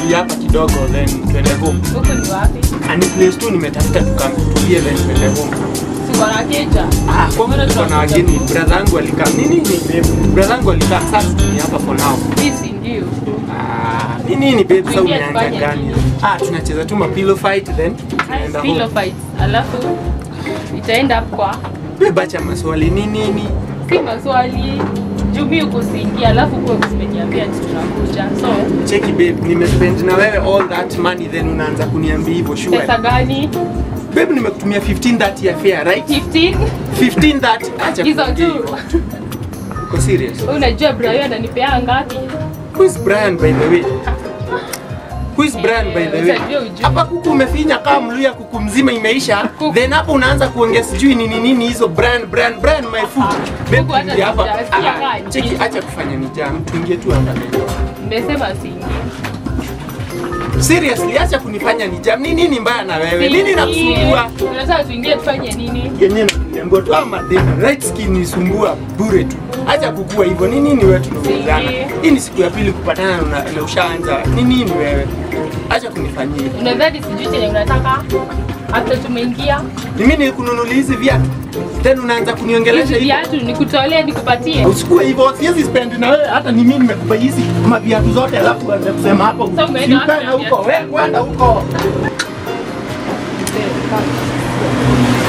tutulie hapa kidogo then twende home. Huku ni wapi? Ani place tu nimetafuta tukamtulie then twende home. Si wanakeja. Ah, kwa Mbona kuna tunakuja wageni, huku? brother yangu alikaa. Nini ni babe? Brother yangu alikaa sasa ni hapa for now. Hii si ndio. Ah, ni nini babe sasa Tuingie umeanza tufanye gani? nini? Ah, tunacheza tu ma pillow fight then tunaenda Pillow home. fight. Alafu itaenda kwa Babe acha maswali ni nini? si maswali jumi ukusiingia alafu kuwe umeniambia ati tunakuja so Cheki babe, nimespend na wewe all that money then unaanza kuniambia hivyo sure. pesa gani Babe nimekutumia 15 that ya fare, right? 15 15 that acha hizo kuongea tu hivyo. Uko serious? Wewe unajua Brian ananipea ngapi Who is Brian by the way? Who is Brian by the way? Utajua ujue. Hapa kuku umefinya kama mluya kuku mzima imeisha. Kuku. Then hapo unaanza kuongea sijui nini nini hizo Brian Brian Brian my food. Babe Kuku hata tuingie hapa. sijasikia Ah, kaa Cheki nini. acha kufanya nijam. Tuingie tu hapa. nimesema siingi Seriously acha kunifanya nijam. Nini nini mbaya na wewe? Nini nakusumbua? unataka tuingie tufanye nini Yenyewe nakuambia tu ama demo right skin nisumbua bure tu. Acha kukua hivyo. Ni nini wewe tunaulizana? Singi. Hii ni siku ya pili kupatana na, na ushaanza. Ni nini wewe? Acha kunifanyia hivyo. unadhani sijui chenye unataka hata tumeingia Mimi nilikununulia hizi viatu. Tena unaanza kuniongelesha hizi hivyo. viatu nikutolee nikupatie Usikue hivyo, siwezi spend na wewe hata ni mimi nimekupa hizi maviatu zote alafu uanze kusema hapo. Sasa umeenda wapi Ukaenda na huko, viatu? wewe kwenda huko.